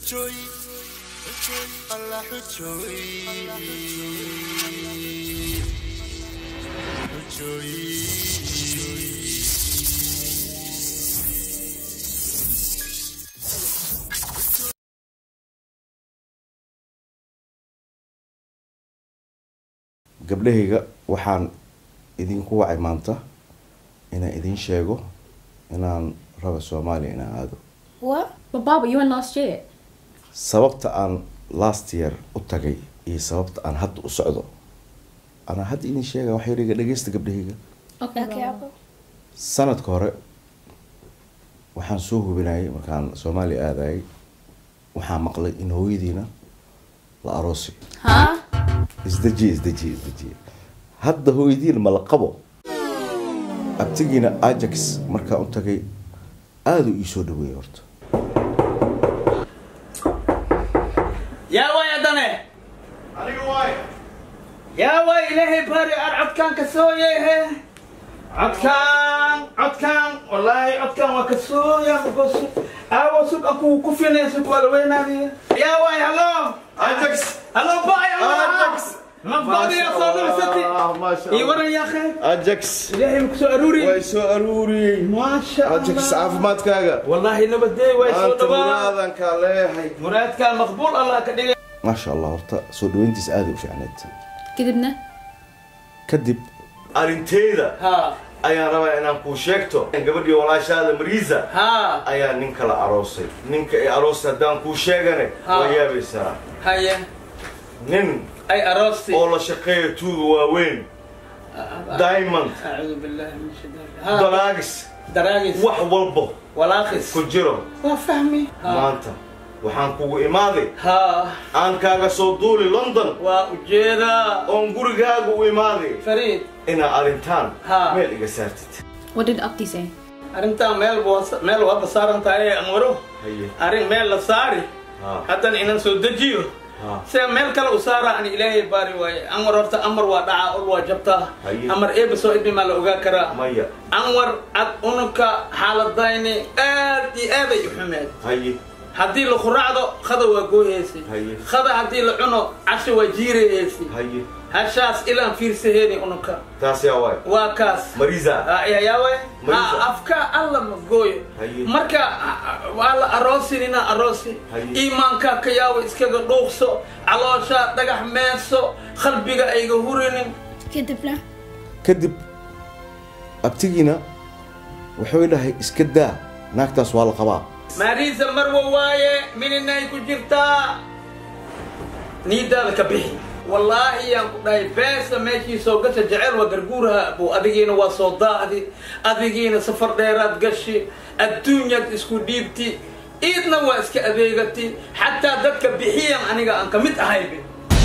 xujooy alla xujooy xujooy gabdhahayga waxaan idinku wacay maanta inaan idin sheego inaan raba soomaaliya inaan aado What? But Baba, you went last year. sababta aan last year u tagay iyo sababta aan hadda u socdo anaa hadda idin sheega wax yariga dhegeysta gabdhahayga Okay. Okay, Baba. Apple. sanadka hore waxaan soo hubinayay markaan soomaaliya aadayay waxaan maqlay in hooyadiina la aroosi Huh? isdejiye isdejiye isdejiye hadda hooyadiina ma la qabo abtigiina ajax markaan u tagay aada u ii soo dhaweeyay horta yaa way haddane yaa way ilaahay bari ar codkaan ka sooyehe codkaan codkaan wallaahi codkaan waa ka sooya because aawo sug aku ku filay sug waa la weynaadiya yaa way hallo ajax hallo bay ajax mafadiya soo dhursati ii waran yaa khay ajax ilaahay ma ku soo aruuri way soo aruuriyey maasha ajax allah caafimaadkaaga wallaahi nabadey way soo maanta dhawaa muraadan kaa leeyahay muraadkaa maqbuul allah ka dhigay maasha allah horta soo dhaweyntiis aada u fiicneed Gidibna. kadib arinteyda ha ayaan rabaa inaan kuu sheegto gabadhii walaashaada mariisa ha ayaa nin kala aroosay ninka ay aroosay haddaan kuu sheegane Ha. waa yaabaysaa haye nin ay aroosti oo la shaqeeya tuuga waaweyn diamond أعوذ بالله من الشيطان ها dalaagis دراجس wax walbo ولاخس ku jiro وفهمي ها maanta waxaan kugu imaaday ها aan kaaga soo duuli london وأجيدا oon gurigaaga u imaaday فريد inaa arrintaan Ha. meel iga saartid What did Abdi say? أرنتا ميل بوس ميل وابا صار أنت أي أمره haye أرن ميل لصاري ha حتى إن سودجيو ha سي ميل كلا أسارة أن إلهي باري واي أمر ورت أمر ودعاء أول وجبتا هي. أمر إيه بسو إدمي مال أوغا كرا maya أنور أد أنك حالة دايني آدي آدي يحمد haye haddii la quraacdo khada waa gooyeysi Haye. khada haddii la cuno casho waa jiirayeysi haye hashaas ilaan fiirsaheeni ununka taas yaa waay waa kaas mariisa yaawe Marisa. afka alla ma gooyo Haye. marka ah, waa la aroosinina aroosi Haye. iimaanka ka yaawo iskaga dhuuqso caloosha dhagax meeso qalbiga ayga hurinin Kadibna. kadib abtigiina wuxuu dhahay iska daa naagtaas waa la qabaa maariisa marwa waaye mininay ku jirtaa niidaada ka bixi wallaahi yaan ku dhahay beesa meeshii soo gasha jecel waa garguuraha buu adigiina waa soo daahdi adigiina safar dheeraad gashi adduunyaad isku dhiibti iidna waa iska adeegati xataa dadka bixiyan aniga aan ka mid ahaybe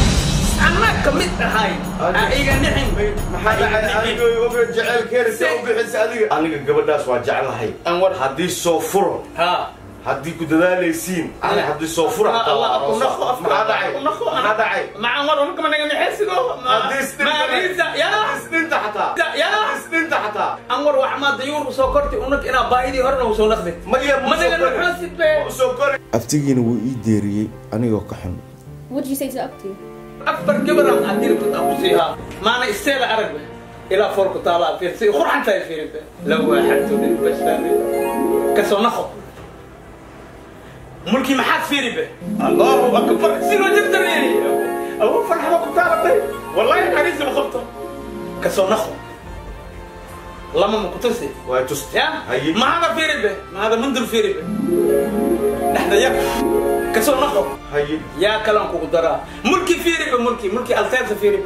anna ka mid ahay ha iga nixin maxaa dhacay adigoo oga jecelkeena see u bixisa adiga aniga gabadhaas waa jeclahay Anwar. haddii soo furo ha haddii ku dadaalaysiin ani haddii soo fura hataa waa aroosa. maxaa dhacay maxaa dhacay macaan war unka managa nixesigo haddii isdhinta maariisa yaa haddii isdhinta xataa Ya. haddii isdhinta xataa anwar wax ma dayuur usoo kortay unag inaa baahidii horena usoo naqdi maya managa nuxoosid be soo kori abtigiina wuu ii deeriyey anigoo ka xun What did you say to Abdi? afar gabaran adirtad aan kusiihaa maana isteela arag be ilaa foorku taalaa fiirsi qurxantahay fiiribe la waaxadtu bashaani kasoo naqo mulkii maxaad fiiri be allahu akbar sinoo jirtareeni awo farxada ku taalatay wallahi xariisi ma qabto kasoo naqo lama ma kutusi waa tusti ya haye mahada fiiri be mahada mundur fiiri be dhexda yar kasoo naqo haye yaa kalan kugu daraa mulki fiiriba mulki mulki alteersa fiiriba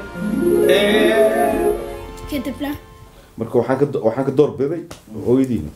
Kadibna. marka waxaan ka waxaan ka door biday hooyadiina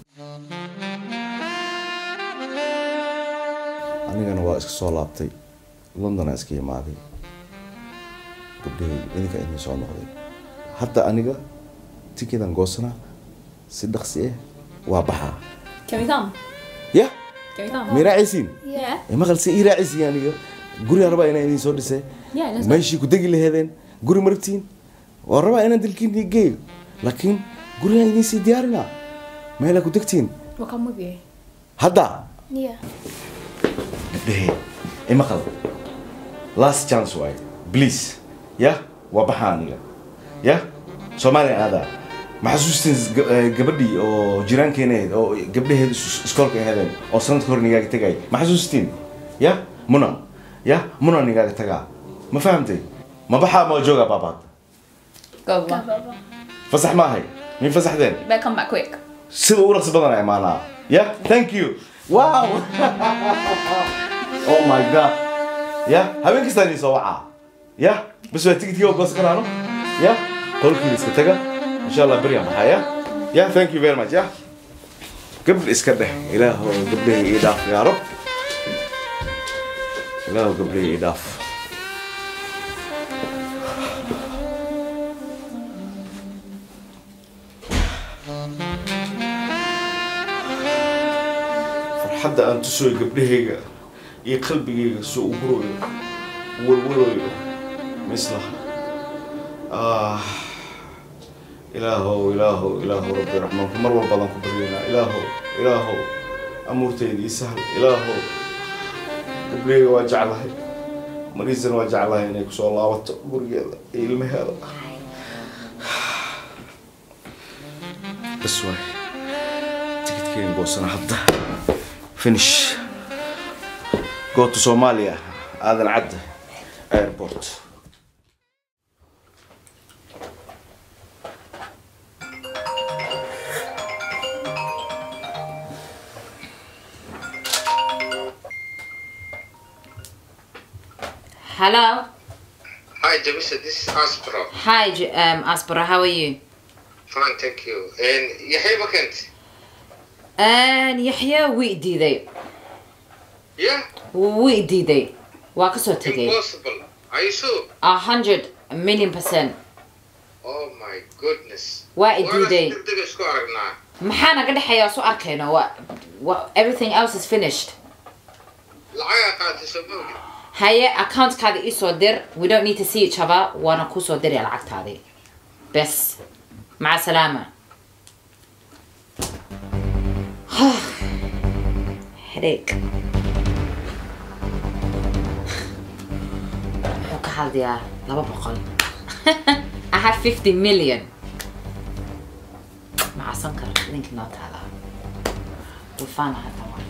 anigana waa iska soo laabtay londona iska imaaday gabdhahayga idinka idin soo noqday hadda aniga tikedan goosanaa si dhaqsi ah waa baxaa Can we come? ya Can we come? ma raacaysiin Yeah. ee maqalse ii raacaysiin aniga gurigaan rabaa inaan idin soo dhisay Yeah, let's go. meeshii ku degi laheedeen guri maragtiin waa rabaa inaan dalkiin geeyo laakiin gurigaan idin sii diyaarinaa meelaa ku degtiin We'll come with you. hadda Yeah. gabdhahey ima qal last chance waaye please ya waa baxaa aniga ya soomaaliya aadaa ma xasuustiin ga- eh, gabadhii oo jiraankeena ahayd oo gabdhaheed is- iskoolka ahaydeen oo sanadka hore nigaaga tagay ma xasuustiin ya muna ya muna nigaaga tagaa ma fahamtay ma baxaa ma joogaa baabaad Go, Baba. fasax ma ahay min fasaxdeen Better come back quick. sida ugu raqsi badan ay maanaa ya thank you wow oh my god ya habeen kastaa idin soo wacaa ya bas waa tigidkii oo goosan karaano ya qolkiina iska taga insha allah beriyan baxaa ya ya thank you very much ya gabdh iska dheh ilaaho gabdhaha ii dhaaf yaa rab ilaaho gabdhaha ii dhaaf farxadda aan tusayo gabdhahayga iyo qalbigayga soo u gurayo walwalayo mislaha ah ilaahow ilaahow ilaahow rabbi raxmaanku mar walbadaan ku baryaynaa ilaahow ilaahow amuurtayda ii sahal ilaahow gabdhahayga waa jeclahay mariisana waa jeclahay inay kusoo laabato gurigeeda iyo ilmaheeda bas waay tikidkeen goosana hadda finish go to Somalia aadan cadda airport Hello. Hi, Jamisa. This is Aspro. Hi, J- um, Aspera. How are you? Fine, thank you. And Yahya Bakant. And Yahya wii diiday. Yeah? Wii diiday. Waa ka soo tegay. Impossible. Are you sure? A hundred million percent. Oh my goodness. Waa i Waana diiday. si degdeg isku aragnaa. Maxaa naga dhexeeya soo arkayno? Wa wa everything else is finished. Lacagaa qaatay soo mogi. Haye accountkaada ii soo dir. We don't need to see each other. Waana ku soo diraya lacagtaadii. Bes. Maca salaama. Headache. Wuxuu ka hadlayaa laba boqol. I have 50 million. Macsan karo linki noo taalaa. Dufaana hadda waa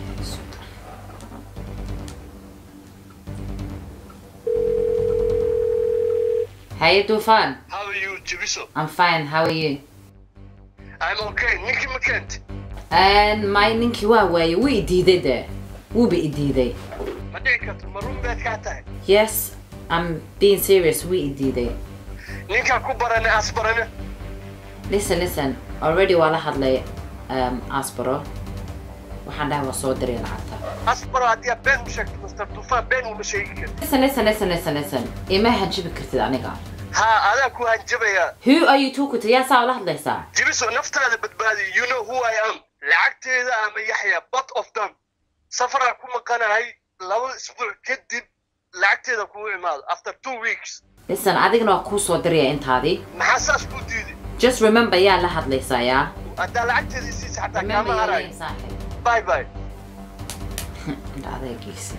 Hey Dufan, How are you, Jibiso? I'm fine. How are you? I'm okay. Nicky McKent. And my ninkii waa waaye wuu i diiday de. Wuuba i diiday. Ma dhici karto ma run baad kaa tahay Yes, I'm being serious. Wuu i diiday. ninkaa ku barane as barane Listen, listen. Already waa la hadlay um, Aspero. Waxaan dhahay waa soo diray lacagta. as baro haddii aad been u sheegto Mr. Tufaan been uma sheegi karti Listen, listen, listen, listen, listen. Ima hanjibi kartid aniga. haa adaa ku hanjabayaa Who are you talking to? Yaa saa ula hadlaysaa? jibiso naftaada badbaadi you know who I am lacagteeda ama yaxya both of them safaraa ku maqanahay laba isbuuc kadib lacagteeda kugu imaado after two weeks Listen, adigana waa kuu soo diraya intaadii. maxaa saas kuu diiday Just remember yaa la hadlaysaa yaa. haddaa lacagteeda isiisa xataa Remember kaama your harayo name, saaxiib. bye bye Indha adeegiisa.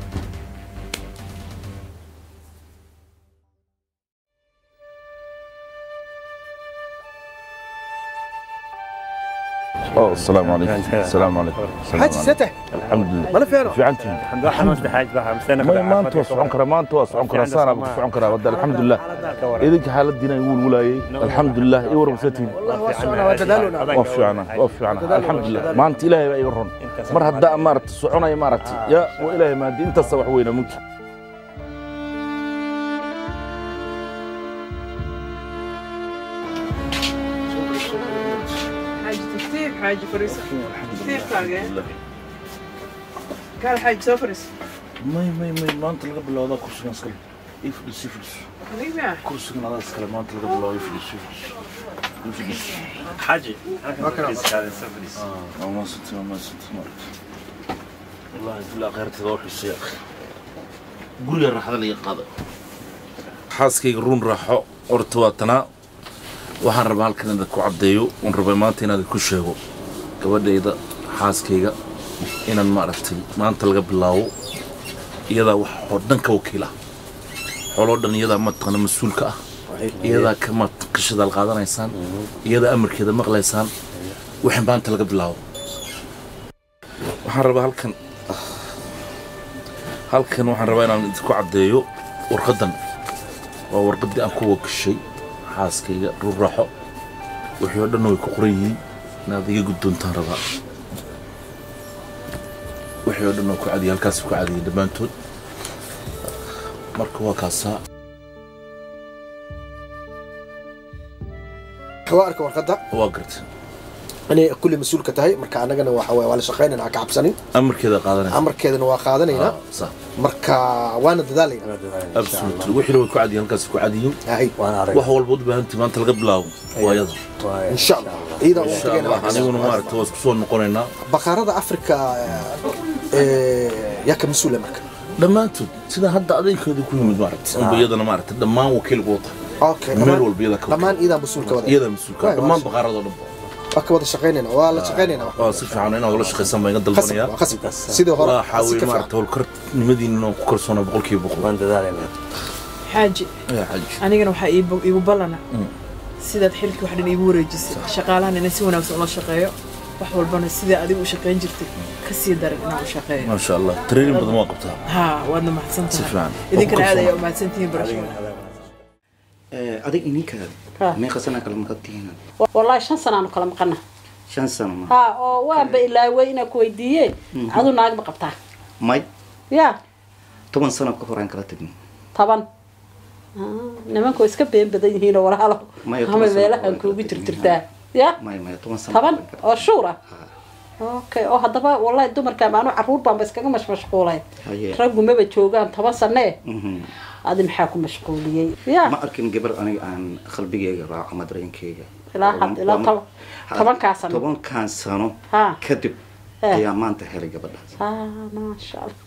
أوه السلام عليكم السلام عليكم السلام حاج عليكم. ستح الحمد لله مالا فيرو في عنتي xanuunta xaaj baa hamsana ما ما انت وسعون كرا ما انت وسعون كرا سانا بسعون كرا ودى الحمد لله إذا حالتنا يقول ولاي الحمد لله إيه ورم ستين والله وسعنا وتدالنا وفي عنا وفي عنا الحمد لله ما أنت إلهي بقى يورون مر هدا أمارت سعونا يا مارتي يا وإلهي ما دي أنت الصبح وين ممكن حاج تكتير حاج فريسة كتير تاقي كان حاج سوفرس ما ما ما ما أنت لقى بالله هذا كرسي نسكل يفلس يفلس نيمة كرسي هذا نسكل ما أنت لقى بالله يفلس يفلس يفلس xaji آه ما ست ما ست مرت والله في الآخرة تروح السياق قول يا راح هذا اللي قاضي xaaskayga ruun raaxo horta waa tanaa waxaan rabaa halkan inaad ku caddeeyo uun rabay maanta inaad ku sheego gabadhayda xaaskayga inaan maaragtay maanta laga bilaabo iyadaa wax oo dhan ka wakiila xooloo dhan iyadaa mataqaana mas-uulka ah iyadaa ka mataqan shadaal qaadanaysaan iyadaa amarkeeda maqlaysaan wixii maanta laga bilaabo waxaan rabaa halkan halkan waxaan rabaa inaan idinku caddeeyo warqaddan waa warqaddii aan ku wakashay xaaskayga ruraaxo wixii oo dhan way ku qoran yihiin inaad iga guddoontaan rabaa wixii oo dhan oo ku cadiyay halkaas ku cadiyay dhammaantood marka waa kaasaa waa arka warqadda waa garta inay kulli mas-uulka tahay marka annagana waxa waye waa la shaqaynayna ha ka cabsanin amarkeeda qaadanaysa amarkeedana waa qaadanaynaa sax marka waana dadaalaynaa absolutely wixii way ku cadiyay halkaas ku cadiyin wax walba u baahantii maanta laga bilaabo waa iyada insha allah ciidan ugu insha tagayna allah aniguna maaragta waa isku soo noqonaynaa baqaarada afrika ee, yaa ka mas-uula marka dhammaantood sida hadda adeegkeedu ku yimid maaragta unba iyadana maaragta dhammaan wakiilku wata okay meel walba iyada ka dhammaan iidan mas-uulka wada iyada mas-uulka Waay, dhammaan waa- baqaaradoo dhan waa ka wada shaqaynayna waa la shaqaynayna waa si fiican inaad ula shaqaysaan baan iga dalbanayaa khasab khasab sidii hore waxaa si weeye ka fiican maaragta howlkarnimadiina ku kalsoona boqolkiiba boqol waan dadaalayna xaaji yaa xaji anigana waxaa iigu iigu ballana sidaad xilkii wax dhan iigu wareejisay shaqaalahan inaan si wanaagsan ula shaqeeyo wax walbana sidai adigu u shaqayn jirtay ka sii daran inaan u shaqeeyo maasha allah training badan waa qabtaa haa waadna mahadsan si tahay fiican idinkana aad ayaa u mahadsantihiin barashada adig ininkaada meeqa sana kala maqantihiin wallaahi shan sanaanu kala maqana shan sano ma ha oo waanba ilaaway inaan ku weydiiye adu naag ma qabtaa may ya toban sano ka horaan kala tagnay toban Ah, nimanku way iska been badan yihiinoo walaalo Maya, toban ama sano meelahan kala kuugu tagin, jirtirtaa ya may may toban sano toban oo shuur ah okay oo haddaba wallahi dumarka maanu caruur baanba iskaga mashmashquulay Haye. raggu maba joogaan toban sanee Mhm. adi maxaa ku mashquuliyey ya ma arkin gabar aniga aan qalbigeyga raaco ama dareenkeyga ilaa had ilaa toban tobankaa sano tobankan sano ha kadib Eh. ayaa maanta helay gabadhaas ha maasha allah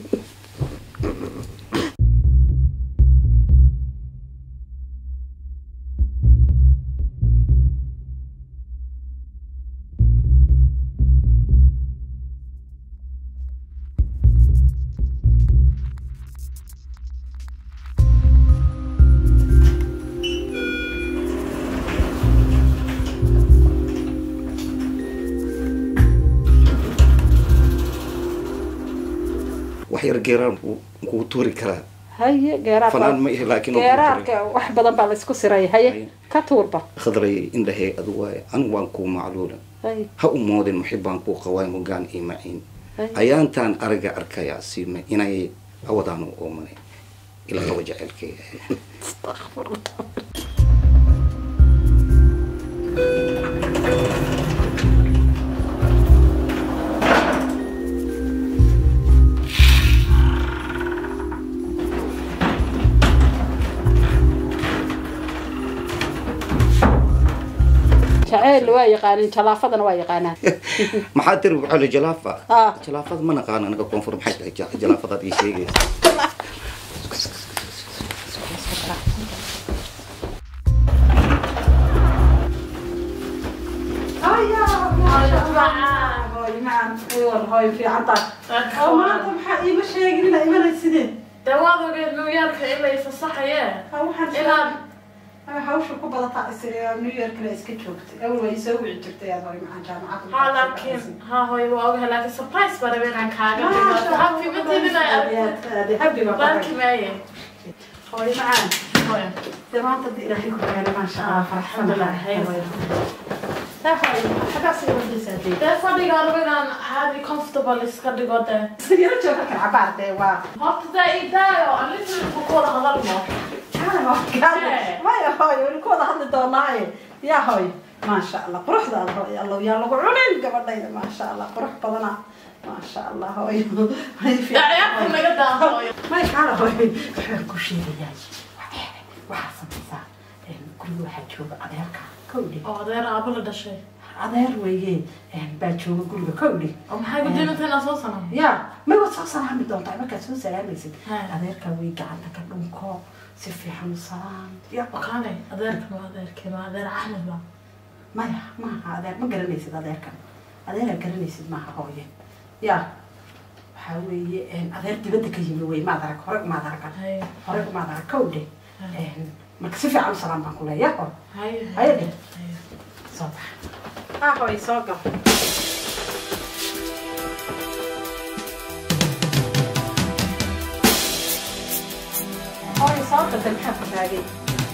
wax yar geeraan kugu tuuri karaa haye geeraarka fanaan ma ihi laakiin geeraarka wax badan baa laysku siray haye ka tuurba khadray indhahee adu waaye anigu waan kuu macluula haye ha u moodin muxibaan kuu qawaan hogaan ii maciin haye ayaantaan ariga arkayaa siima inay awadaan u oomanay ila qaba jecelkeyga jaceyl waa yaqaanin jalaafadana waa yaqaanaan maxaa tiri waxaa jalaafa Ah. jalaafad ma naqaan anaga koonfur maxay tahay ja- jalaafadaad ii sheegaysa maanta maxaa iima sheegin inaa imanaysideen dee waad ogeed new yorka in lay fasaxayee inaad hawsha ku badataa new yorkna iska joogtay awal waa isoo wici jirtay aad hore macaan jaamacadda ha laakiin ha hooy waa ogahay laakiin surprise baa rabay inaan kaaga dhigo happy matid inay aragtid baalki maaye hooyo macaan hooyo dee maanta hadda ilaahay ku keenay maasha allah faraxsanahay dee fadhiga rabo inaan caadi comfortable iska dhigo dee yaro jooga kan cabaar dee waa horta dee ii daayo aan literally ku wada hadalno maya hooyo weli ku wada hadli doonaaye yaa hooyo maasha allah quruxdaada hooyo allow yaa lagu cunin gabadhayda maasha allah qurux badana maasha allah hooyo ciyaarta naga daa hooyo may kaala hooyo waxaan ku sheegayaa waxaa samaysaa guriga waxaa jooga adeerka kowdhi oo adeer aabo la dhashay adeer weeye baa jooga guriga kowdhi oo maxay guddiinta inaa soo sanam ya may waad soo salaami doontaa markaad soo salaamaysid adeerka way gacanta ka dhunko si fiican u salaam ya wakaane adeerka ma adeerkee ma adeer axmed ba maya maaha adeer ma garanaysid adeerkan adeera garanaysid maaha hooye ya waxaa weeye adeer dibadda ka yimi wey maad arag hore umaad aragan hore umaad arag kow dhe marka si fiican u salaam baan ku leeya ho haya dhe soo bax ah hoy soo gal hoy soo galda maxaa ku taagay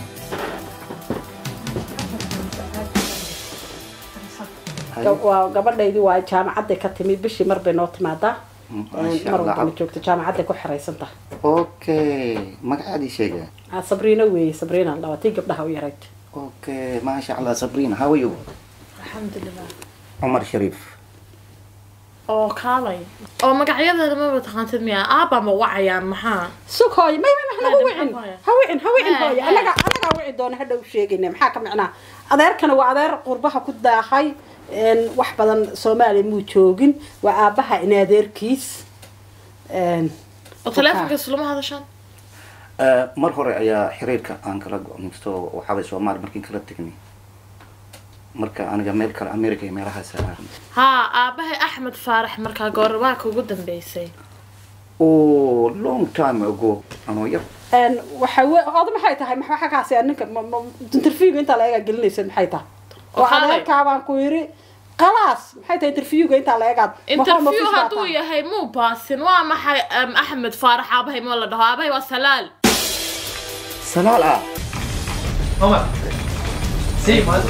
waa gabadhaydii waa jaamacadday ka timi bishii mar bay noo timaadaa Masha mar Allah. walbana joogta jaamacadday ku xiraysan tahay okay magacaadii sheega Ah, sabriina weeye sabriina la tii gabdhaha u yarayd okay maasha allah sabrina how are you alxamdulilah cumar shariif oo kaalay oo magacyadeeda maba taqaantid miya aabba ma wacayaan maxaa sug hooyo may may may nagu wicin ha wicin ha wicin Hey, hooyo hey. anaga anagaa wici doona hadha u sheegayna maxaa ka micnaa adeerkana waa adeer qurbaha ku daahay een, wax badan soomaaliya muu joogin waa aabaha in adeerkiis een, oo taleefonkaas lama hadashaan Eh, mar hore ayaa xiriirka aan kala go-naysto waxaabay soomaali markiin kala tegnay marka aniga meel kale america iyo meelahaas aaran haa aabahay axmed faarax markaa goormaanka ugu dambeysay oh long time ago anoo yar een, waxa we oda maxay tahay maxa waxa kaasi ninka ma- ma- interviewga intaa laegaa gelinaysa maxay tahay oo Waxaa lay- adeerkaa baan ku yiri khalaas maxay tahay interviewga intaa laegaad interview hadduu yahay muu baasin waa maxay em, axmed faarax aabahay ma la dhaho aabahay waa salaal salaal ah Omar. Sí, mal.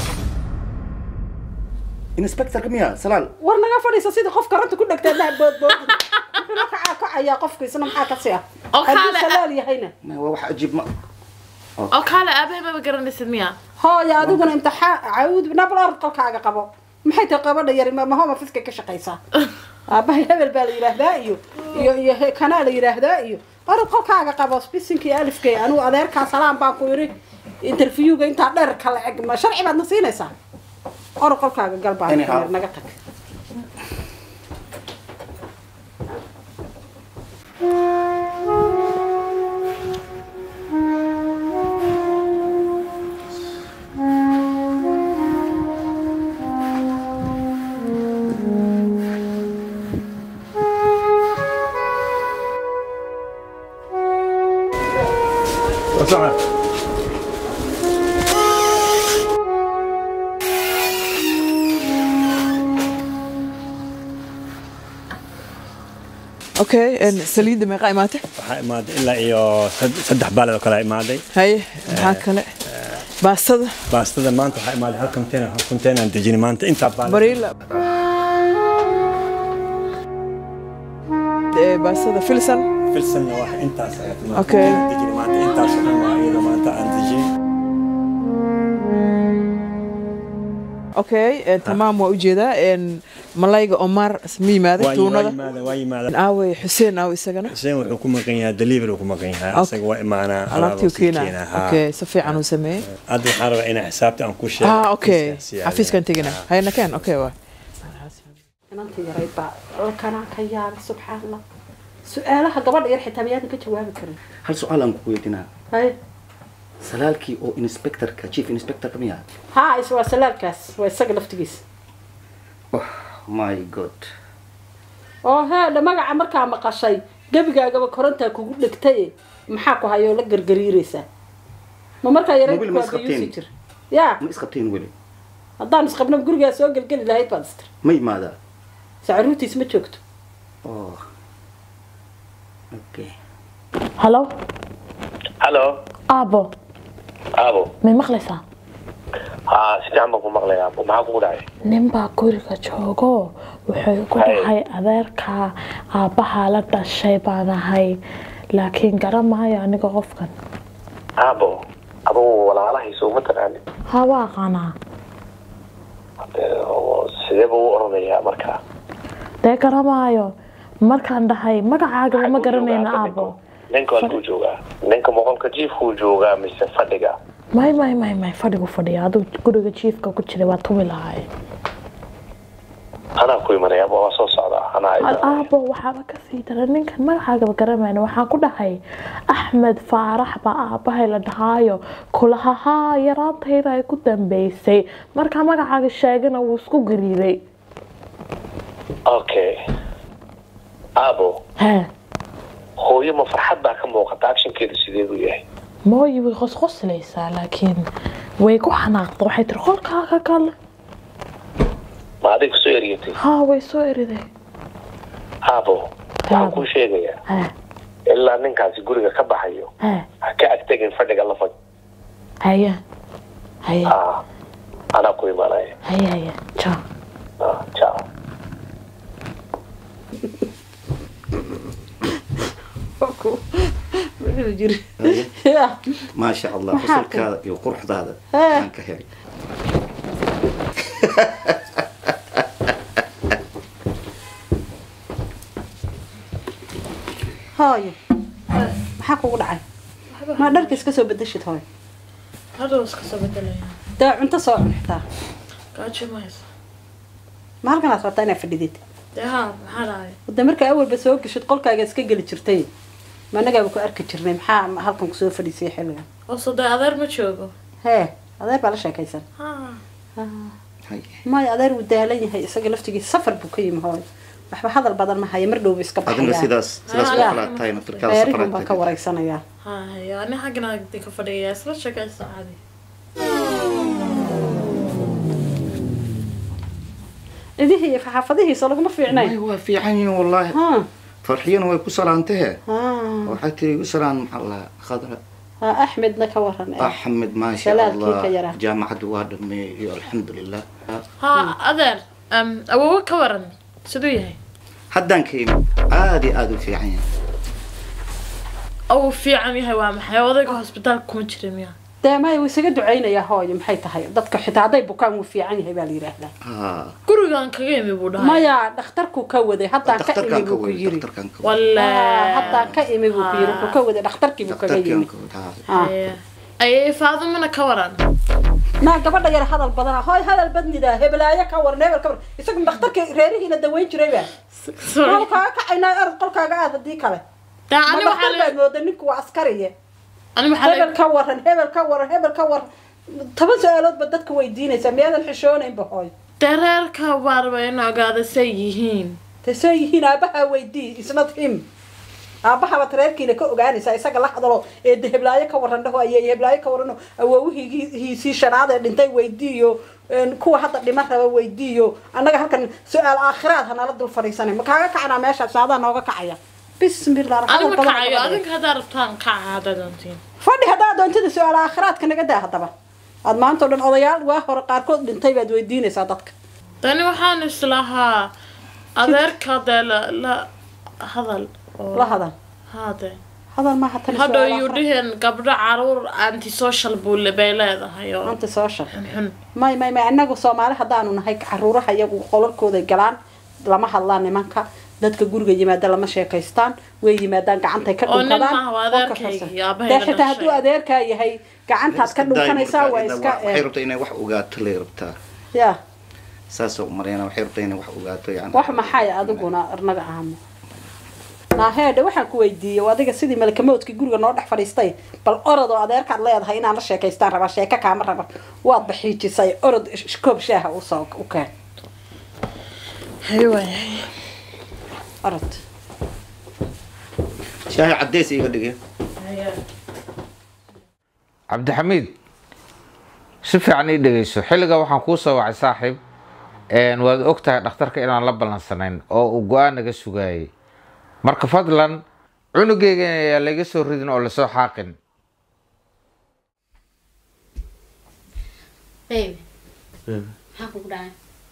inspectorka miya salaal war naga fadhiisa sidii qof karanta ku dhegtay daa boodboodin wuxuu la kacaa kacayaa qofka isna maxaa ka sii ah Oo hadduu kaale- salaal yahayna Ma, waa wax cajiib ma oo kaale aabahay maba garanaysid miya hooya adiguna imtixaan cawd nabal orod qolkaaga qabo maxay tahay gabadha yari ma ma home office ka shaqaysaa aabahay hebel baa la yidhaahdaa iyo iyo iyo he- kanaa la yidhaahdaa iyo orod qolkaaga qabo spisinka iyo alifkay anigu adeerkaa salaam baan ku yidhi interviewga intaa dheer kala eg ma sharci baad na siinaysaa orod qolkaaga gal baan Anyhow. ku yidhi, naga tag okay een, saliidda meeqa imaatay waxaa imaaday ilaa iyo sad- saddex baalad oo kale imaaday haye maxaa kale baastada baastada maanta waxaa imaaday hal container hal container aan dejinay maanta intaa baalad bariila ee, baastada filsan filsanna wax intaas ayaa timaada. Okay. Aan dejinay maanta intaas oo dhan waa iyada maanta aan dejinay okay een, tamaam waa ujeedaa een, malayga omar ma yimaaday waa tuunada yimaada waa yimaada aawey xuseen aaw isagana xuseen wuxuu ku maqan yahay delivery uu ku maqan yahay Okay. asaga waa imaanaa alaabtii u alaabuu sii keenaa keenaa, haa. okay si fiican uu sameeyey hadda waxaan rabaa inaa xisaabta aan ku sheego ah okay Si aad- xafiiskan tegina hayna keen okay waa inanta yarayd baa dhalkanaa ka yaabay subxaan allah su-aalaha gabadha yar xitaa miyaadan ka jawaabi karin hal su-aal aan ku weydiinaa hay salaalkii oo inspectorka chief inspectorka miya haa is waa salaalkaas waa isaga laftigiisa oh my god oo heedha magaca markaa maqashay gebigaagaba korontaa kugu dhegtaye maxaa ku hayoo la gargariiraysaa ma markaa yarayd Mobil ma waa isqabteen? bayuusi jir yaa ma isqabteen weli haddaan isqabno gurigaa soo gelgeli lahayd baad istir ma yimaadaa sacaruurtiis ma joogto oh okay halo halo aabo aabo may maqlaysaa haa si fiican baan ku maqlayaa aabo maxaa kugu dhacay nin baa guriga joogo wuxuu ku Hay. dhahay adeerka aabbaha la dhashay baan ahay laakiin garan maayo aniga qofkan aabo adugu walaalahayso uma taqaanin ha waa aqaanaa Eh, oo sidee buu u oranayaa markaa dee garan maayo markaan dhahay magacaagaba ma garanayna aabo ninka halkuu joogaa ninka boqolka jiifkuu joogaa mise fadhiga may may may may fadhigu fadhiya aduu guriga jiifka ku jiray waa tumi lahaay anaa ku imanaya aabo waa soo socdaa anaa Al- aabo waxaaba kasii dara ninkan magacaagaba garamayna waxaan ku dhahay axmed faarax baa aabahay la dhahaayo kulahahaa yaraantayda ay ku dambeysay markaa magacaaga sheegana wuu isku gariiray okay aabo hee hooyo ma farxad baa ka muuqata actionkeedu sideedu yahay mooyi way qosqoslaysaa laakiin way ku xanaaqda waxay tiri qolkaaga gal ma adig kusoo eryatay haa way soo eriday aabo waxaan kuu sheegayaa hee ilaa ninkaasi guriga ka baxayo hee ha ka agtegin fadhiga la fadh haya haya Ah, anaa ku imanaya haya haya jaa Ah, ciao wuxuu jiri ya maasha allah Maxaa qusulkaada iyo quruxdaada Eh. aan ka helay hooyo maxaa kugu dhacay ma dharka iska soo bedeshid hooyo hadhow iska soo bedelaya dee cunto soo cun xitaa gaajo maysa ma halkanaad rabtaa inaad fadhidid dee haa maxaa dhacay wada markaa awalba soo geshid qolkaaga iska geli jirtay ma annagaaba ku arki jirnay maxaa halkan kusoo fadhiisay xilligan oo soo dee adeer ma joogo hee adeer baa la sheekaysan haa maya adeer wuu daalan yahay isaga laftigiisa safar buu ka yimi hooyo waxba hadal badan ma haya mar dhowba iska adina baxayaan sidaas sidaas Ah. oo kale aad tahay naftirkaada reerihun baan safaraad ka waraysanayaa haa haya ani xaggana agdi ka fadhiya isla sheekaysa caadi cidihii iyo xaafadihiisa laguma fiicnayn waa fiican yihiin wallaahi farxiyana way ku salaantahe Ah. waxay tiri u salaan maxaa la khadra ha axmedna ka waran eh. axmed maasha Salaalkii ka allah yaraa. jaamacaddu waa dhameeyey iyo alxamdulilah haa adeer um, awowe ka waran siduu yahay haddaan ka imid aad iyo aad u fiican yahay uu fiican yahay waa maxay odayga hosbitaalka kuma jira miya dee maya wuu isaga ducaynayaa hooyo maxay tahay dadka xitaa hadday bukaan wuu fiican yahay baa la yidhaahdaa haa gurigan kaga imi buu dhahay maya dhakhtarkuu ka waday haddaan ka imi buu ku yiri Walla. Ah, haddaan ka imi buu ku yiri wuxuu ka waday dhakhtarkii buu kaga yimi Ah. ayay faadumana ka waran naa gabadha yar hadal badana hooy hadal badnida heblaayo ka waran hebel ka waran isagu dhakhtarka reerihiina daweyn jirayba maanu kaaga kacaynaa arad qolkaaga aad hadii kale ma ani waxaa dhakhtar baad mooda ninku waa askariye ani waxaa hebel ka waran hebel ka waran hebel ka waran toban su-aaloodba dadka weydiinaysaa miyaadan xishoonaynba hooy dee reerka baarba in ogaada say yihiin te soo yihiin aabaha weydii isnad him aabahabaad reerkiina ka ogaanaysaa isaga la hadalo ee de heblaayo ka waran dhaho ayay heblaayo ka warano awoowihiisii shanaad ee dhintay weydiiyo een, kuwa hadda dhiman raba weydiiyo annaga halkan su-aal aakhiraad hanala dul fadhiisanay ma kaaga kacanaa meeshaas adaa nooga kacaya bismillah ani ma hadal badan kacayo hadal badan. adinka haddaa rabtaan kaca haddaa doontiin fadhi haddaa doontida su-aal aakhiraadka naga daa haddaba aad maanta o dhan odayaal waa hore qaarkood dhintay baad weydiinaysaa dadka tani waxaan islahaa adeerka dee la la hadal oo- la hadal hade hadal maaha tani hadhow su-aal yuu aakhiraad. dhihin gabdho caruur antisocial buu le- bay leedahay oo antisocial xunxun may may may anagu soomaali haddaanu nahay caruuraha iyagu qolalkooda galaan lama hadlaan nimanka dadka guriga yimaada lama sheekaystaan way yimaadaan gacantay ka Oo nin dhunkadaan maaha, waa qolka adeerkayga kasta. iyo aabahayga dee xitaa hadduu dhashay. adeerkaa yahay gacantaad ka dhunkanaysaa waa iska waxay rabtaa inay wax ogaato lay rabtaa ya saasoo umarayna waxay rabtaa inay wax ogaato yani wax maxay adiguna arnaga ahamo naaheedhe waxaan ku weydiiyey adiga sidii malakamoodkii guriga noo dhex fadhiistay bal orod oo adeerkaad leedahay inaan la sheekaystaan rabaa sheeko kaama raba waad baxiijisay orod sh- koob shaaha usoo u keen orod shaahi cadeys iga dhigay cabdixamiid si fiican ii dhegeyso xilliga waxaan kuu soo wacay saaxiib een, waad og tahay dhakhtarka inaan la ballansanayn oo uu go-aan naga sugaayay marka fadlan cunugeyga ayaa laga soo ridin oo lasoo xaaqin baby maxaa kugu dhacay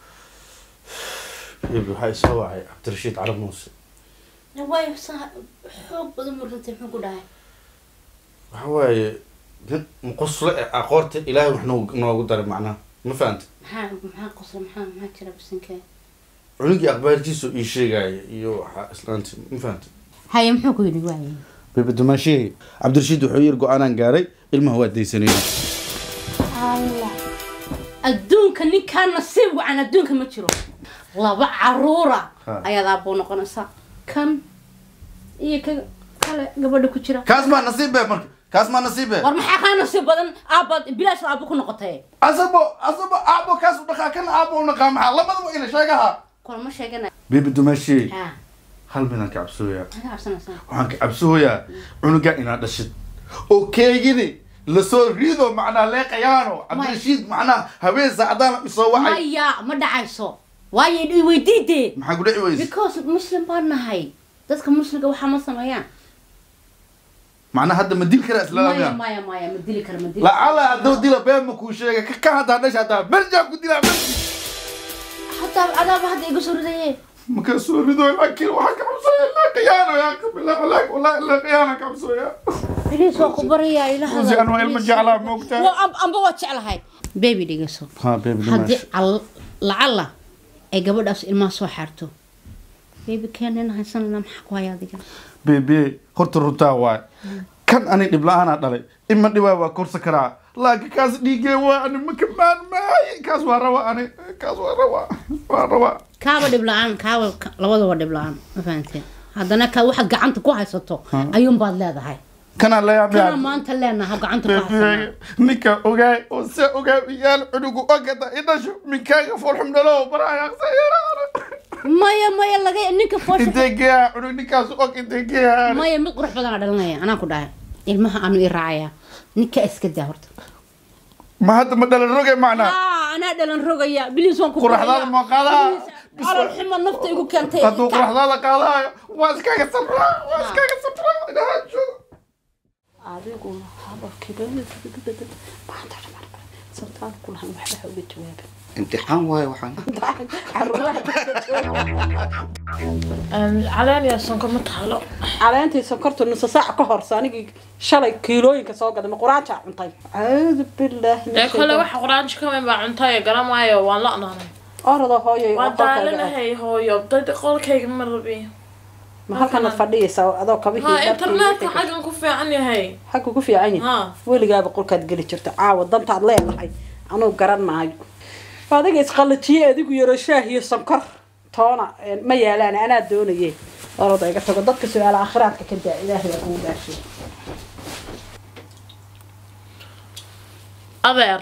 Baby, waxaa isoo wacay cabdirashiid carab muuse waayo saa xoog badan buu runtii muxuu ku dhacay waxa waaye nin muqosle eh, aqoorta ilaahay wax noogu noogu daray macnaha ma fahanta maxaa maxaa qosla maxaa maxaa jira bisinka cunugii aqbaarkiisu ii sheegaya iyo waxa islaanti ma fahanta haye muxuu ku yidhi waaye bebe dumaashihii cabdirashiid wuxuu yiri go-aanaan gaaray ilmaha waa daysanayna allah adduunka ninkaa nasiib wacan adduunka ma jiro laba caruura Ha. ayaad aabuu noqonaysaa kan iyo ka kale gabadha ku jira kaas maa nasiib be marka kaas maa nasiib be war maxaa kaa nasiib badan aabaad bilaash aabbu ku noqotay asabo asabo aabo kaas u dhaqaa kana aabo u dhaqaa maxaa labadaba ila sheegaha kulama sheegana bebe dumaashihii ha hal midaan ka cabsooyaa maxaa cabsanaysaa waxaan ka cabsooyaa cunuga inaad dhashid oo keegini lasoo riido macnaa leeqayaano cabdirashiid macnaa habeen saacadaan isoo wacay maya ma dhacayso waayo i weydiidee maxaa ku dhici weyse because muslim baan nahay dadka muslimka waxaa ma sameeyaan macnaa hadda ma dili karaa maya islaamiya maya maya ma dili kara ma dili lacala hadduu dila been ma kuu sheega ka ka haddaa dhasha haddaa merjaa ku dilaa merji hataa adaaba hadda iga soo ridaye markaa soo rido laakiin waxaan ka cabsooyaa leeqayaano yaa qabila walaak walaa leeqayaana ka cabsooyaa biliis waa ku baraya Uzi, anuu ilmo jeclaa, ma ogtahay? amba waa jeclahay baby dhegeyso ha baby haddii al- lacala ay gabadhaas ilmaha soo xaarto baby keenana haysanana maxaa ku haya adiga bebe horta runtaa waay kan ani dhib la-aanaa dhalay ima dhibaa waa korsa karaa laakiin kaas dhiigee waa ani maka maanmaaye kaas waa rabaa ani kaas waa rabaa waa rabaa kaaba dhib la-aan kaaba ka- labadaba dhib la-aan ma fahanteen haddana ka waxaad gacanta ku haysato Ha. ayuunbaad leedahay kanaa kana layaabyaa maanta leenaha gacanta ku haysana bebe ninka ogaay oo se ogaay iyaal cunugu ogata idhasho minkaaga foolxum dhalo baraayaqsayaraana maya maya laga ninka foosha intee geeyaa cunug ninkaas og intee geeyaa maya mid qurux badan aa dhalanaya anaa ku dhahay ilmaha aanu i raacaya ninka iska daa horta ma hadda ma dhalan roge macnaa Ah, anaa dhalan rogaya biliis waan ku Quraxdaada ma qaadaa? calol xuma nafta igu keentay hadduu quraxdaada qaadaayo waa iskaaga sabraa waa iskaaga sabraa inahaa joogo adiguna hadalkiiba maanta sabtaan kulahan waxba ha uga jawaaba imtixaan waayo waxaan caleen iyo sonkor ma taalo caleentii sonkorta nusa saac ka horse anigii shalay kiilooyinka soo gaday ma quraanjaa cuntay caaudu bilaahi min ee kole shaytaan. waxa quraanji ka weyn baa cuntayo garan maayo waan la-naanay orada hooyoy waa oo qolkaaga aad. daalanahay hooyo dad qolkayga ma rabi ma halkanaad fadhiyaysaa adoo kabihii ha dharkii internetka wixii ka- xaggan ku fiican yahay xagga ku fiican yahay weligaaba qolkaad geli jirta caawa dantaad leedahay anuu garan maayo adiga isqalajiye adigu yaro shaah iyo sonkor toona een, ma yaalaan anaa doonaye orada iga tago dadka su-aala aakhiraadka ka daa ilaahay baa kugu dhaashay adeer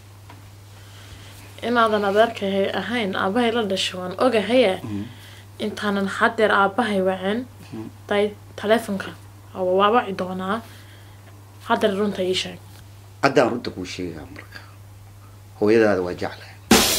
inaadan adeerkahay ahayn aabahay la dhashay waan ogahaye intaanan hadeer aabahay wacin day taleefonka waa waabaci doonaa hadeer runta ii sheeg haddaan runta kuu sheegaa marka hooyadaada waa jeclahay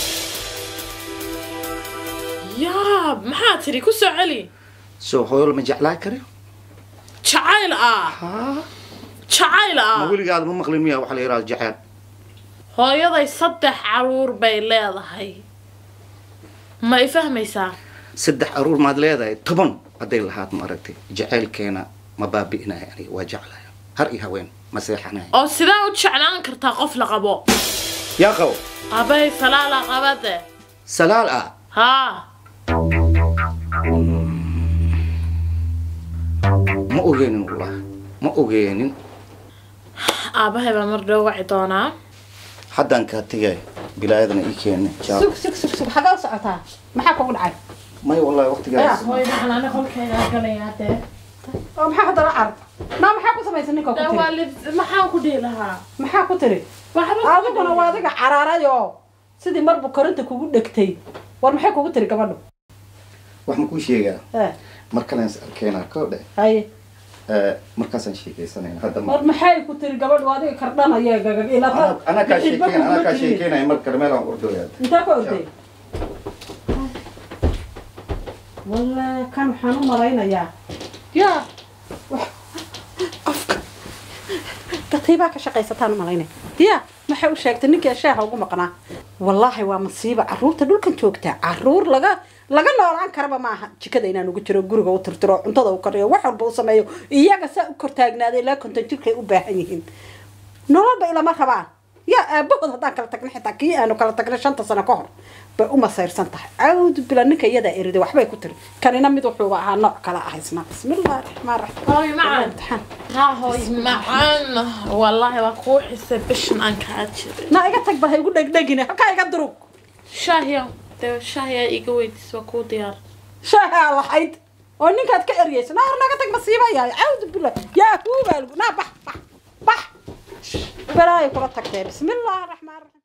yaab maxaa tiri ku soo celi soo hooyo lama jeclaa kare jacayl ah jacayl ma ah weligaada ma maqlin miya waxa la yidhahda jecel hooyaday saddex caruur bay leedahay ma i fahmaysaa saddex aruur maad leedahay toban hadday lahaad ma aragtay jaceylkeena ma baabi'inaya aniga waa jeclahay har iyo haween ma seexanaya oo sidee u jeclaan kartaa qof la qabo yaa qabo aabahay salaala qabade salaal ah haa ma ogeenin wallah ma ogeenin aabahay baa mar dhow waci doonaa haddaan kaa tegay bilaayadana ii keena jaab sug sug sug sug xagee u socotaa maxaa kugu dhacay may wallahi waqtigaas hooyada xanaane qolkeeda galayaa dee oo maxaa ku dara carab naa maxaa ku samaysa ninka ku Dee tiri waa lid- maxaan ku dhihi lahaa maxaa ku tiri Waxba adiguna waa adiga caraaray oo sidii marbu korinta kugu dhegtay war maxay kugu tiri gabadhu wax ma kuu sheegaa Eh, mar kalen is arkeenaa koo dhe haye Eh, markaasaan sheekaysanayna hadda ma war maxay ku tiri gabadhu adiga kardhanaya gagag ilata anaa kaa sheekeyn anaa kaa sheekeynaya mar kale meelaan ordooyaa intee ka orday walle kan waxaan u malaynayaa yaa katiibaa ka shaqaysataan u malaynaya ya maxay u sheegtay ninkii shaaha ugu maqnaa wallaahi waa masiiba caruurta dhulkan joogtaa caruur laga laga noolaan karaba maaha jikada inaan ugu jiro guriga u tirtiro cuntada u kariyo wax walba u sameeyo iyaga saa u kortaagnaaday ilaa konton jirkay u baahan yihiin nololba ilama rabaan yaa aabahood haddaan kala tagna xitaa kii aanu kala tagnay shanta sano ka hor bay u masayrsan tahay cawdu bila ninka iyadaa eriday waxbay ku tiri kanina mid wuxuuba ahaa nooc kala ah isna bismillahi raxmaan raxiim hooy macaan haa hooy macaan wallaahi waa kuu xisay bishan aan kaa jiray na iga tag bal ha igu dhegdhegine halkaa iga durug shaahiya dee shaahiya iga weydiis waa kuu diyaar shaahaa lahayd oo ninkaad ka eryaysa naa hor naga tag masiiba yahay cawdu bila yaa huubaa lagu naa bax bax bax balaay kula tagtee bismillahi raxmaan raxiim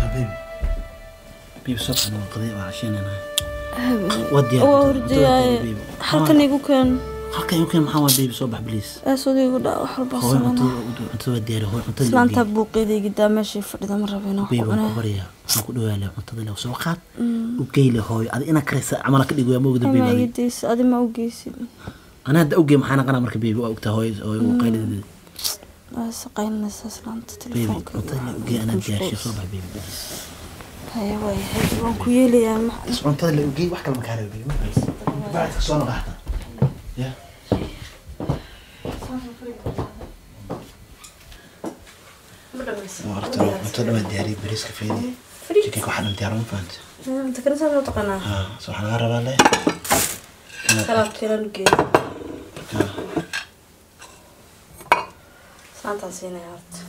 baby baby soo baxna waa qadii waa casheynayna waa waa diyaar hordayaaye halkan igu keen halkan igu keen maxaa waa baby soo bax please eesooda igu dhaa wax walba hooy sameyna cuntada cuntada waa diyaar hooy cuntada islaanta buuqeeda igidaa meeshii fadhida ma rabo inaan baby ku waan ku cunaa baryaa waan ku dhawaale cuntada le soo qaad u geyle hooy adi ina karaysa camala ka dhigo ma ogda baby ama adi igidaysa adi ma ogeysid ana hadda ogey maxaa naqana marka baby waa ogtaa hooy hooy uu qaylideeda waa saqaynaysa islaanta baby telefoonka cuntada le ogey anaa diyaarshay soo bax baby please haya waayahay waan ku yeelayaa ma cuntada le ogey wax kale ma kaala ogey bacdka soo noqaata ya horta cuntada waa diyaariyay bariiska feedi chicken waxaa dhan diyaar ma fahanta inta kale saa taqaanaa ها صح انا اقرب عليه salaad kelan geeyo saantaa siinaya horta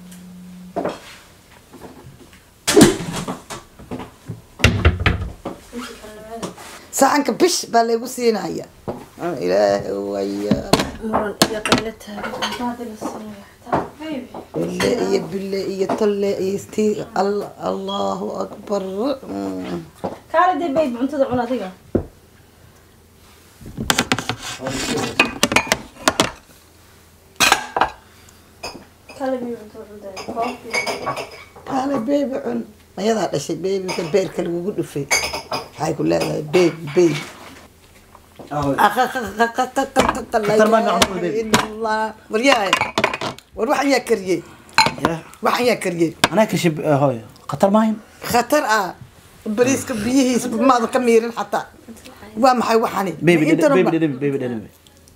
saxanka bish baa laygu siinaya ilaahi waya muran iyo qaylo taagan la siinaya bille iyo bille iyo tolle iyo sti Al- allahu akbar Mm. kaale dee bayb cuntada cun adiga kaale bayb cuntada cun dee koob kaale beebi cun ayadaa dhashay beebika beerka lagugu dhufay waxay ku leedahay beebi beebi waryahay war waxan yaa kariyey waxan yaa kariyey انا كشب هوي قطر ماين khatar ah bariiska biyihiisa maadan ka miirin xataa waa maxay waxani بيبي Intana بيبي ma- بيبي بيبي بيبي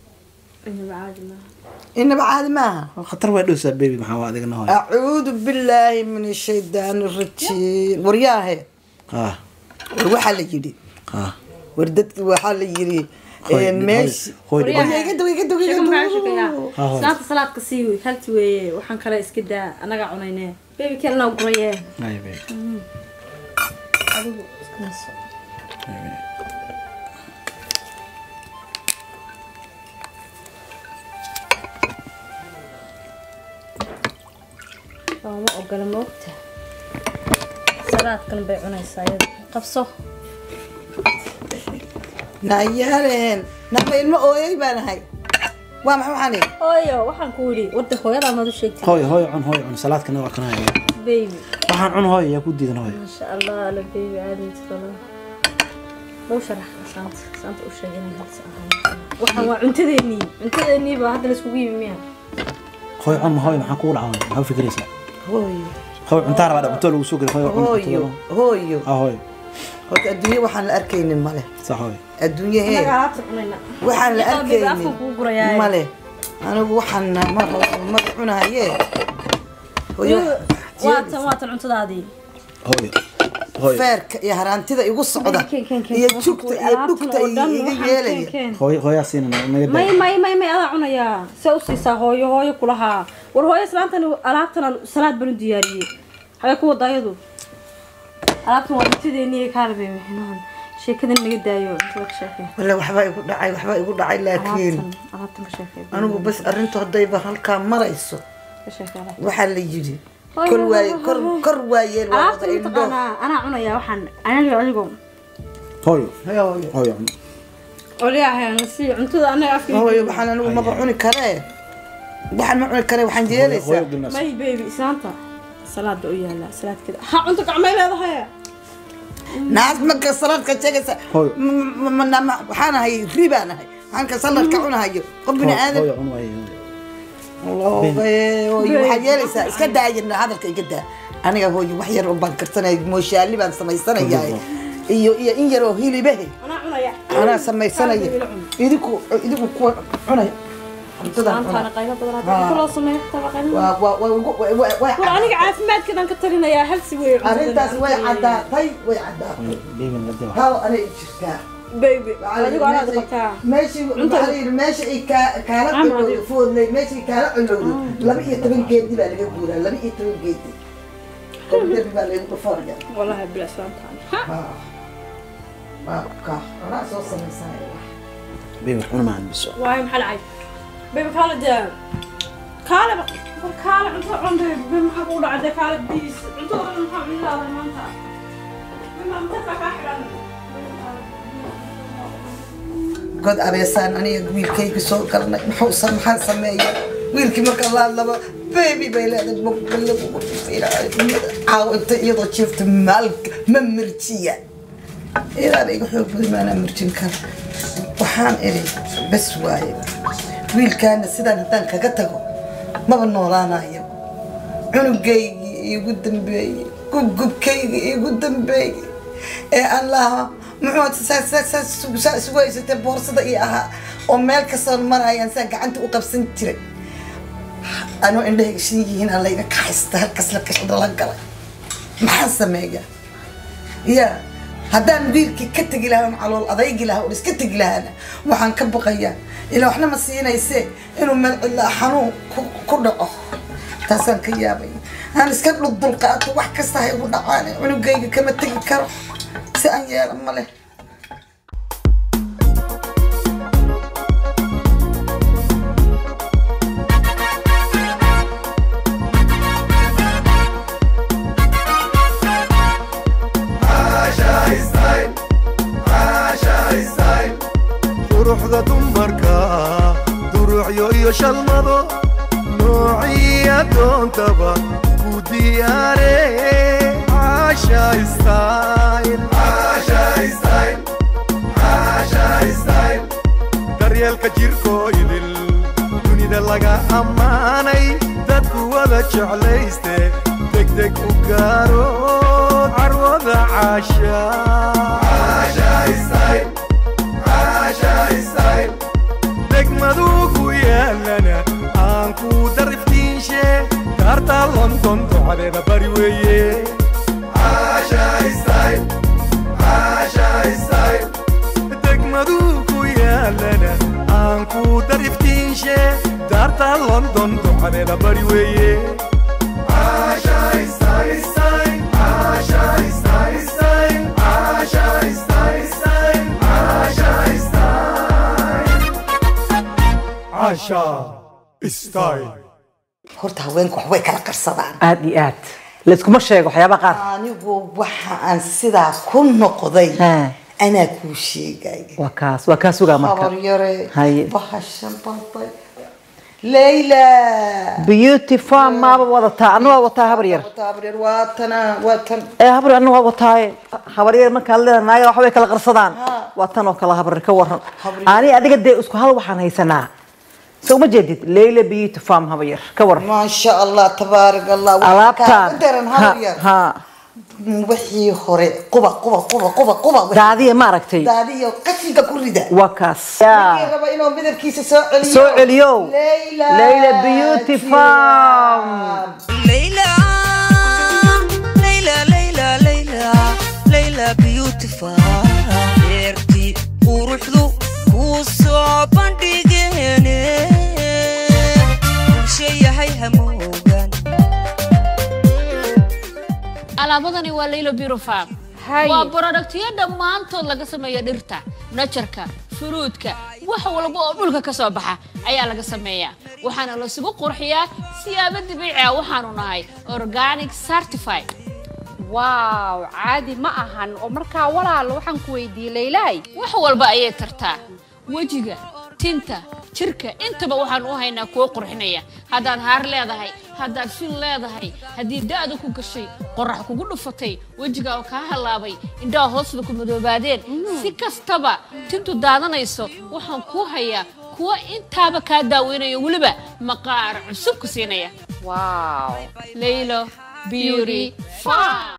inaba caadi maaha خطر وين دوسا بيبي ما هو هذا هوي acuudu billaahi min ashaydaani rajiim waryaahe اه war waxaa la yidhi اه war dadki waxaa la yidhi Hooy, meeshi hooy, hooy. Ah, hooy. islaanta salaadka sii wey halti weeye waxaan kale iska daa anagaa cunayne bebi kelanaa guraye اي بيبي adigu iska naso looma ogola moogta salaadkan bay cunaysaa iyada qabso nayaaleen nama ilmo ooyay baan ahay waa maxay waxani hooyo waxaan ku yidhi warda hooyadaa maad u sheegtay هوي هوي عن هوي عن صلاة كنا وكنا baby waxaan cun hooy yaa ku diidan hooy ما شاء الله على baby عادي تطلع لو شرح سانت سانت u sheegay inay halsi ahaan waxaan waa cuntadeennii cuntadeennii baa hadda la iskugu yimi miya hooy cun ma hooy maxaa kugu dhacay maxaa u fikiraysaa hooyo hooy cuntaa rabaa cunto lagu soo geli hooy cun hooyo hooyo ah hooy horta adduunye waxaan la arkaynin male sax hooy adduunye hee anaga alaabta cunayna waxaan la Iyo qalbiga afka arkaynin kuu gurayaa male anigu waxaan ma ma cunahaye hooyo waatan waatan cuntadaadii hooy hooy feerka iyo haraantida igu socda Keen, keen, keen, iyo waxaan jugta ku- iyo alaabtan dhugta oo dhan iga waxaan yeelaya keen, keen. hooy hooyaa siinana naga may daa may may may adaa cunayaa see u siisaa hooyo hooyo kulahaa war hooyo islaantan alaabtan salaad baan u diyaariyey xagee ku wada ayadu alaabtan waa cuntadeennii kaalbe maxinahan sheekadan naga daayo inta ka sheekay walla waxbaa igu dhacay waxbaa igu dhacay laakiin alaabtan alaabtan ka sheekay anigu bas arrintu haddayba halkaa marayso ka sheekay alaabtan waxaa la yidhi Hooy, kor hooy, waaye hooy, kor hooy. kor waayeen waa wada alaabtan indho mataqaanaa anaa cunayaa waxaan aniga adigo hooy hooy cun olyahay si cuntada anaga afka hooyo waxaan anigu maba cuni karee waxaan ma cuni karee waxaan yeelaysaa may baby islaanta salaad ba u yaalaa salaadkeeda ha cunto gacmay leedahay naas marka saladka sheegaysa Hooyo. m- m- m- m- waxaan ahay ri baan ahay waxaan ka saladka cunahayo qof bini aadan hooy cun waaye hooyo waxaad yeelaysaa iska daayirna hadalka iga daa aniga hooyo wax yar oo baan karsanaya mooshaali baan samaysanayaa iyo iyo in yar oo hilibahe anaa cunaya anaa samaysanaya idinku idinku kuwa cunaya cuntadan islaantaana qaylo badan Ah. hadda kuloo sameeyo xitaa qaylo waa waa waa ugu- waa- waa- waa- war aniga caafimaadkeedan ka talinayaa halsi wey arrintaas way caddaatay way caddaatay baby la daa hal anay jirtaa baby adigo anaad qabtaa meeshii waxaa la yidhi meesha ay kaa- kaala Ama culowday adigo. foodlay meesha ay kaala culowday laba iyo toban geedi baa laga guuraa laba iyo toban geedi qobdabi baa laygu dhufanaya wallahi bila islaantaani baabka anaa soo samaysanaya baby cun maan biso waayo maxaa dhacay baby kaale dee kaale war kaale cunto cun baby baby maxaa kugu dhacay dee kaale biis cuntada dhan maxaa cuni lahaday god abeesaan aniga wiilkayga soo galnay muxuu maxaan sameeya wiilkii marka la hadlaba baby bay leedahay bogbalagu caawo inta iyadoo jiifta maalka ma mirjiya iyadaana iga xoog badan maanaa mirjin kara waxaan idhi bes waaye wiilkaana sidaan haddaan kaga tago maba noolaanayo cunugaygii iigu dambeeyey gubgubkaygii iigu dambeeyey ee aan lahaa muxuu saa isugu haysatee boorsada ii ahaa oo meel kastoon marayaan saa gacanta u qabsan jiray anoo indhahayga shan yihiin aan layga kaxaysta halkas la kashada la galay maxaan sameeyaa ya haddaan wiilkii ka tegi lahaa calool adaygi lahaa oo iska tegi lahaana waxaan ka baqayaa ilaa waxna ma siinaysee inuu meel cidlaa xanuun ku dhaco taasaan ka yaabay aan iska dhuldulqaato wax kasta hay ugu dhacaane cunugayga kama tegi karo si aan yeela ma leh quruxda dumarka duruucyo iyo shalmado noociya doontaba ku diyaare caasha style daryeelka jirkoo idil dunida laga ammaanay dadku wada jeclayste degdeg u gaaro carwada caasha degmadugu yaalana aan ku dariftiinshe kaarta london ducadeeda bari weeye degmadugu yaalana aan ku dariftiinshe daarta london ducadeeda bari weeye horta haweenku wax way kala qarsadaan aad iyo aad layskuma sheego waxyaabaha qaar anigu waxa aan sidaa ku noqday anaa kuu sheegay waa kaas waa kaa sugaa marka habar yare Haye. bahashan balbay leyla beauty farm maaba wadataa anu waa wataa habar yar habar yar waa tana waa tan ee habar anu waa wataaye habar yar markaa leedahay naaga wax way kala qarsadaan waa tan oo kale habar yar ka waran ani adiga dee isku hal waxaan haysanaa soo ma jeedid leyla beauty farm habar yar ka waran maasha allah tabaarak allah alaabtaan daran habar yar ha wixii hore quba quba quba quba quba daadiya ma aragtay daadiyo qashinka ku rida waa kaas ninkii raba inuu midabkiisa soo celiyo soo celiyo leyla leyla beauty farm ليلى ليلى ليلى ليلى ليلى بيوتيفul beertii quruxdu kuu soo bandhigeene bulsho yahay hamoogan alaabadani waa laylo bureau farm waa borodhaktiyo dhammaantood laga sameeya dhirta najarka furuudka wax walba oo dhulka ka soo baxa ayaa laga sameeyaa waxaana lasugu qurxiyaa siyaabo dabiici ah waxaanu nahay organic certified waaw caadi ma ahan oo markaa walaal waxaan ku weydiiyey leylaay wax walba ayay tartaa wejiga tinta jirka intaba waxaan u haynaa kuwo qurxinaya haddaad haar leedahay haddaad fil leedahay haddii da-da ku gashay qorax kugu dhufatay wejiga oo kaa halaabay indhaha hoosda ku madoobaadeen si kastaba tintu daadanayso waxaan kuu hayaa kuwa intaaba kaa daaweynayo weliba maqaar cusub ku siinaya waaw laylo beauty farm